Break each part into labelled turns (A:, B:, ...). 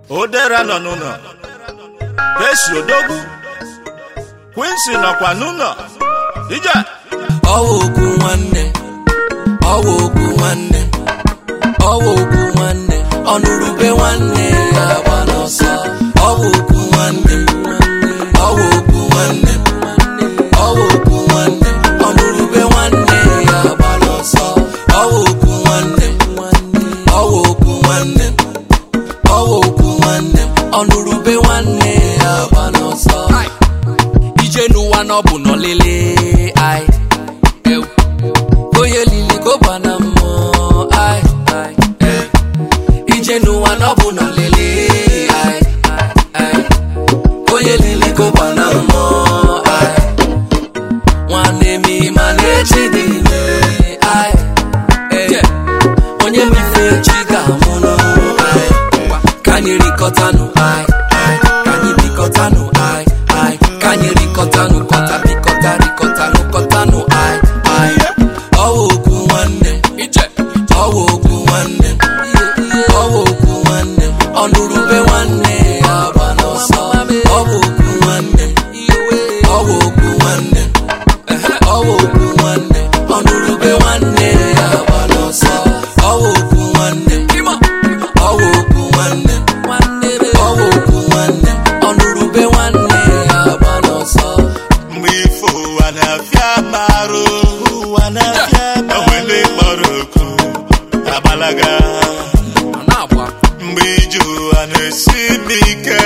A: odera nọ n'ụlọ pesi odogwu kwinsi nọkwa n'ụlọ ije
B: ọwa okwu nwanne ọwa okwu nwanne ọwa okwu nwanne ọnụrụbe nwanne ya gba n'ọsọ ọwa okwu nwanne ọwa okwu nwanne ọwa okwu nwanne ọnụrụbe nwanne ya gba n'ọsọ ọwa okwu nwanne ọwa okwu nwanne ọwa okwu nwanne ọnụrụbe nwanne ya gba n'ọsọ ije n'ụwa n'ọbụ n'ọlele ai ew. onye lili gọba na mmụọ ai ai, eh. ije n'ụwa n'ọbụ n'ọlele ai ai. onye lili gọba na mmụọ ai nwanne m ịma na-echi dị ime ai eh. onye mife chi ga-amụnụ ai ka anyị rikọtanụ ai ai. ka anyị bikọtanụ ai ai. ka anyị rikọtanụ kọta bikọta rikọtanụ kọtanụ ai ai. ọwa okwu nwanne ọwa okwu nwanne ọwa okwu nwanne ọnụrụbe nwanne ya gba n'ọsọ ọwa okwu nwanne ọwa okwu nwanne ọwa okwu nwanne ọnụrụbe nwanne ya gba n'ọsọ ọwa okwu nwanne ọwa okwu nwanne ọwa okwu nwanne ọnụrụbe nwanne ya gba n'ọsọ
A: mgbe ifo ụwa na-afịa marụ ụwa na-afịa onwe ndị kpọrọ oku agbalaga mgbe ije ụwa na-esi m ike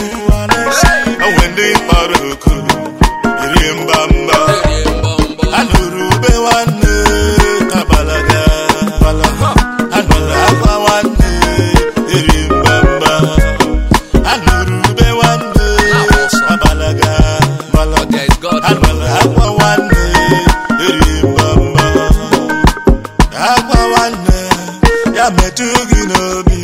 A: onwe ndị kpọrọ oku iri mba mba anụrụ ube nwanne agbalaga anụrụ akwa nwanne iri mba mba anụrụ ube nwanne agbalaga
B: There is God.
A: anụrụ akwa nwanne iri mba mba akwa nwanne ya metụ gị n'obi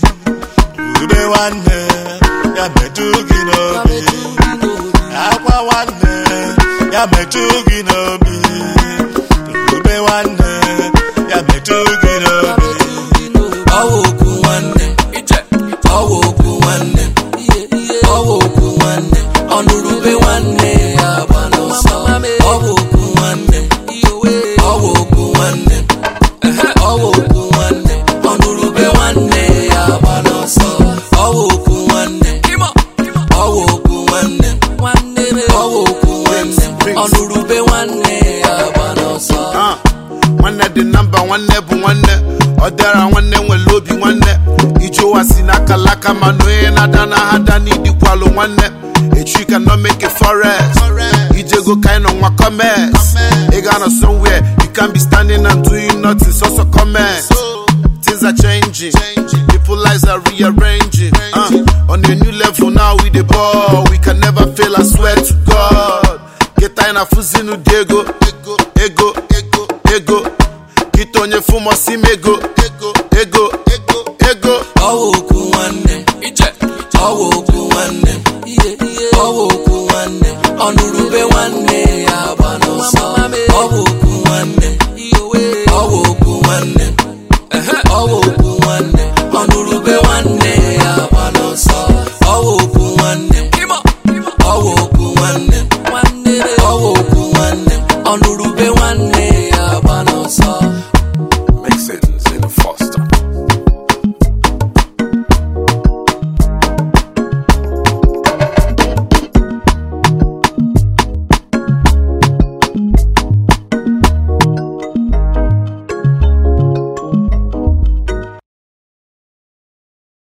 A: ube nwanne ya metụ gị n'obi akwa nwanne ya metụ gị n'obi ube nwanne ya metụ gị n'obi
B: ọwa okwu nwanne ọwa okwu nwanne ọwa okwu nwanne ọnụrụbe nwanne ya gba n'ọsọ ọwa okwu nwanne ọwa okwu nwanne ọwa okwu nwanne ọnụrụbe nwanne ya gba n'ọsọ ọwa okwu nwanne ọwa okwu nwanne ọwa okwu nwanne ọnụrụbe nwanne ya gba n'ọsọ
C: Ah, nwanne dị na mba nwanne bụ nwanne ọ dịara nwanne nwere obi nwanne ije ụwa si n'aka laka mana onye na-ada na ha da n'idikwalụ nwanne echi ka no make a forest ijego kind of nwa commerce ị ga nọ somewhere you can be standing and doing nothing so so comment things are changing people lives are rearranging uh, on a new level now we the ball we can never fail i swear to god get anyị na fuzinu dị ego ego ego ego ego kịta onye fụmọsi m ego ego ego ego ego
B: ọwa okwu nwanne ọwa okwu nwanne ọwa okwu nwanne ọnụrụbe nwanne ya gba n'ọsọ ọwa okwu nwanne ọwa okwu nwanne ọwa okwu nwanne ọnụrụbe nwanne